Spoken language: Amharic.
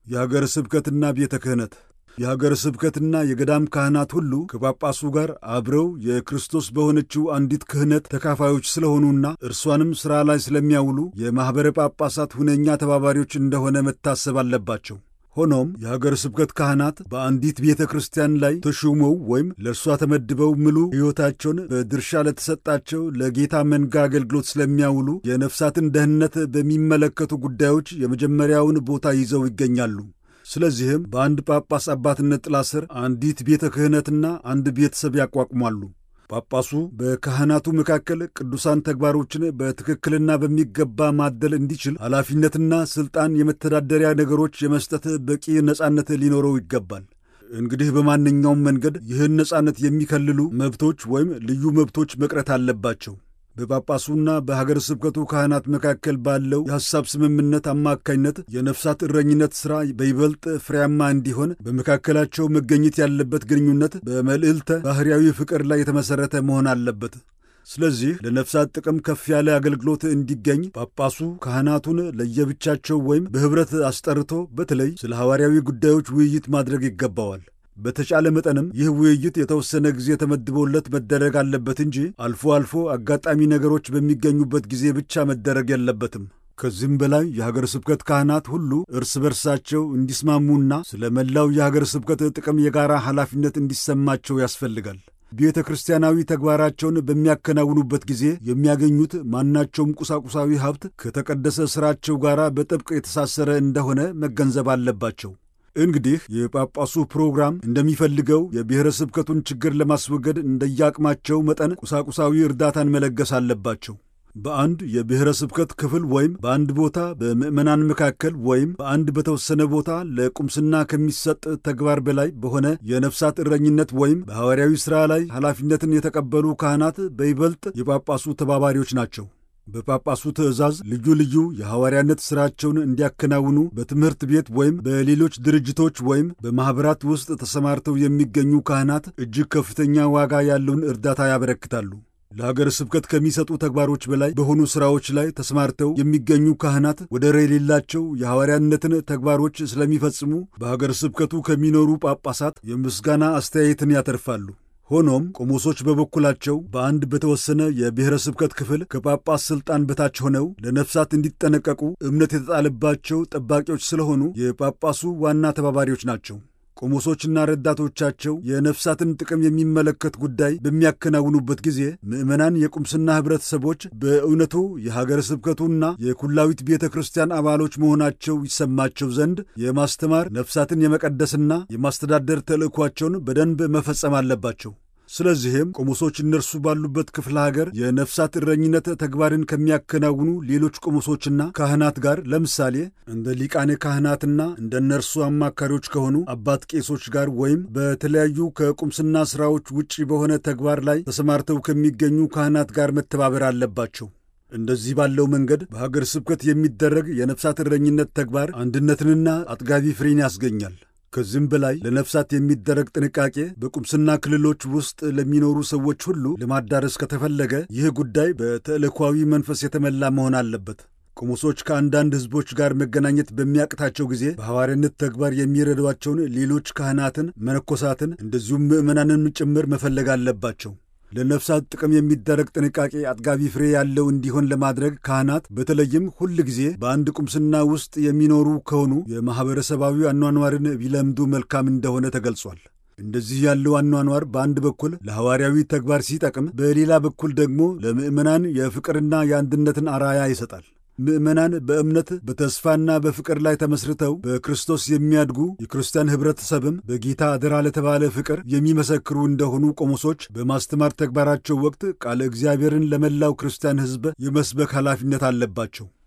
የሀገረ ስብከትና ቤተ ክህነት የሀገረ ስብከትና የገዳም ካህናት ሁሉ ከጳጳሱ ጋር አብረው የክርስቶስ በሆነችው አንዲት ክህነት ተካፋዮች ስለሆኑና እርሷንም ሥራ ላይ ስለሚያውሉ የማኅበረ ጳጳሳት ሁነኛ ተባባሪዎች እንደሆነ መታሰብ አለባቸው። ሆኖም የሀገረ ስብከት ካህናት በአንዲት ቤተ ክርስቲያን ላይ ተሹመው ወይም ለእርሷ ተመድበው ምሉ ሕይወታቸውን በድርሻ ለተሰጣቸው ለጌታ መንጋ አገልግሎት ስለሚያውሉ የነፍሳትን ደህንነት በሚመለከቱ ጉዳዮች የመጀመሪያውን ቦታ ይዘው ይገኛሉ። ስለዚህም በአንድ ጳጳስ አባትነት ጥላ ስር አንዲት ቤተ ክህነትና አንድ ቤተሰብ ያቋቁማሉ። ጳጳሱ በካህናቱ መካከል ቅዱሳን ተግባሮችን በትክክልና በሚገባ ማደል እንዲችል ኃላፊነትና ሥልጣን፣ የመተዳደሪያ ነገሮች የመስጠት በቂ ነጻነት ሊኖረው ይገባል። እንግዲህ በማንኛውም መንገድ ይህን ነጻነት የሚከልሉ መብቶች ወይም ልዩ መብቶች መቅረት አለባቸው። በጳጳሱና በሀገረ ስብከቱ ካህናት መካከል ባለው የሐሳብ ስምምነት አማካኝነት የነፍሳት እረኝነት ሥራ በይበልጥ ፍሬያማ እንዲሆን በመካከላቸው መገኘት ያለበት ግንኙነት በመልዕልተ ባሕርያዊ ፍቅር ላይ የተመሠረተ መሆን አለበት። ስለዚህ ለነፍሳት ጥቅም ከፍ ያለ አገልግሎት እንዲገኝ ጳጳሱ ካህናቱን ለየብቻቸው ወይም በኅብረት አስጠርቶ በተለይ ስለ ሐዋርያዊ ጉዳዮች ውይይት ማድረግ ይገባዋል። በተቻለ መጠንም ይህ ውይይት የተወሰነ ጊዜ ተመድቦለት መደረግ አለበት እንጂ አልፎ አልፎ አጋጣሚ ነገሮች በሚገኙበት ጊዜ ብቻ መደረግ የለበትም። ከዚህም በላይ የሀገረ ስብከት ካህናት ሁሉ እርስ በርሳቸው እንዲስማሙና ስለ መላው የሀገረ ስብከት ጥቅም የጋራ ኃላፊነት እንዲሰማቸው ያስፈልጋል። ቤተ ክርስቲያናዊ ተግባራቸውን በሚያከናውኑበት ጊዜ የሚያገኙት ማናቸውም ቁሳቁሳዊ ሀብት ከተቀደሰ ሥራቸው ጋር በጥብቅ የተሳሰረ እንደሆነ መገንዘብ አለባቸው። እንግዲህ የጳጳሱ ፕሮግራም እንደሚፈልገው የብሔረ ስብከቱን ችግር ለማስወገድ እንደየአቅማቸው መጠን ቁሳቁሳዊ እርዳታን መለገስ አለባቸው። በአንድ የብሔረ ስብከት ክፍል ወይም በአንድ ቦታ በምዕመናን መካከል ወይም በአንድ በተወሰነ ቦታ ለቁምስና ከሚሰጥ ተግባር በላይ በሆነ የነፍሳት እረኝነት ወይም በሐዋርያዊ ሥራ ላይ ኃላፊነትን የተቀበሉ ካህናት በይበልጥ የጳጳሱ ተባባሪዎች ናቸው። በጳጳሱ ትእዛዝ ልዩ ልዩ የሐዋርያነት ሥራቸውን እንዲያከናውኑ በትምህርት ቤት ወይም በሌሎች ድርጅቶች ወይም በማኅበራት ውስጥ ተሰማርተው የሚገኙ ካህናት እጅግ ከፍተኛ ዋጋ ያለውን እርዳታ ያበረክታሉ። ለሀገረ ስብከት ከሚሰጡ ተግባሮች በላይ በሆኑ ሥራዎች ላይ ተሰማርተው የሚገኙ ካህናት ወደር የሌላቸው የሐዋርያነትን ተግባሮች ስለሚፈጽሙ በሀገረ ስብከቱ ከሚኖሩ ጳጳሳት የምስጋና አስተያየትን ያተርፋሉ። ሆኖም ቆሞሶች በበኩላቸው በአንድ በተወሰነ የብሔረ ስብከት ክፍል ከጳጳስ ሥልጣን በታች ሆነው ለነፍሳት እንዲጠነቀቁ እምነት የተጣለባቸው ጠባቂዎች ስለሆኑ የጳጳሱ ዋና ተባባሪዎች ናቸው። ቆሞሶችና ረዳቶቻቸው የነፍሳትን ጥቅም የሚመለከት ጉዳይ በሚያከናውኑበት ጊዜ ምዕመናን የቁምስና ኅብረተሰቦች በእውነቱ የሀገረ ስብከቱና የኩላዊት ቤተ ክርስቲያን አባሎች መሆናቸው ይሰማቸው ዘንድ የማስተማር ነፍሳትን የመቀደስና የማስተዳደር ተልእኳቸውን በደንብ መፈጸም አለባቸው። ስለዚህም ቆሞሶች እነርሱ ባሉበት ክፍለ ሀገር የነፍሳት እረኝነት ተግባርን ከሚያከናውኑ ሌሎች ቆሞሶችና ካህናት ጋር ለምሳሌ እንደ ሊቃነ ካህናትና እንደ እነርሱ አማካሪዎች ከሆኑ አባት ቄሶች ጋር ወይም በተለያዩ ከቁምስና ሥራዎች ውጪ በሆነ ተግባር ላይ ተሰማርተው ከሚገኙ ካህናት ጋር መተባበር አለባቸው። እንደዚህ ባለው መንገድ በሀገር ስብከት የሚደረግ የነፍሳት እረኝነት ተግባር አንድነትንና አጥጋቢ ፍሬን ያስገኛል። ከዚህም በላይ ለነፍሳት የሚደረግ ጥንቃቄ በቁምስና ክልሎች ውስጥ ለሚኖሩ ሰዎች ሁሉ ለማዳረስ ከተፈለገ ይህ ጉዳይ በተልእኳዊ መንፈስ የተመላ መሆን አለበት። ቆሞሶች ከአንዳንድ ሕዝቦች ጋር መገናኘት በሚያቅታቸው ጊዜ በሐዋርያነት ተግባር የሚረዷቸውን ሌሎች ካህናትን፣ መነኮሳትን እንደዚሁም ምዕመናንን ጭምር መፈለግ አለባቸው። ለነፍሳት ጥቅም የሚደረግ ጥንቃቄ አጥጋቢ ፍሬ ያለው እንዲሆን ለማድረግ ካህናት በተለይም ሁል ጊዜ በአንድ ቁምስና ውስጥ የሚኖሩ ከሆኑ የማኅበረሰባዊ አኗኗርን ቢለምዱ መልካም እንደሆነ ተገልጿል። እንደዚህ ያለው አኗኗር በአንድ በኩል ለሐዋርያዊ ተግባር ሲጠቅም፣ በሌላ በኩል ደግሞ ለምዕመናን የፍቅርና የአንድነትን አራያ ይሰጣል። ምዕመናን በእምነት በተስፋና በፍቅር ላይ ተመስርተው በክርስቶስ የሚያድጉ የክርስቲያን ኅብረተሰብም በጌታ አደራ ለተባለ ፍቅር የሚመሰክሩ እንደሆኑ ቆሞሶች በማስተማር ተግባራቸው ወቅት ቃለ እግዚአብሔርን ለመላው ክርስቲያን ሕዝብ የመስበክ ኃላፊነት አለባቸው።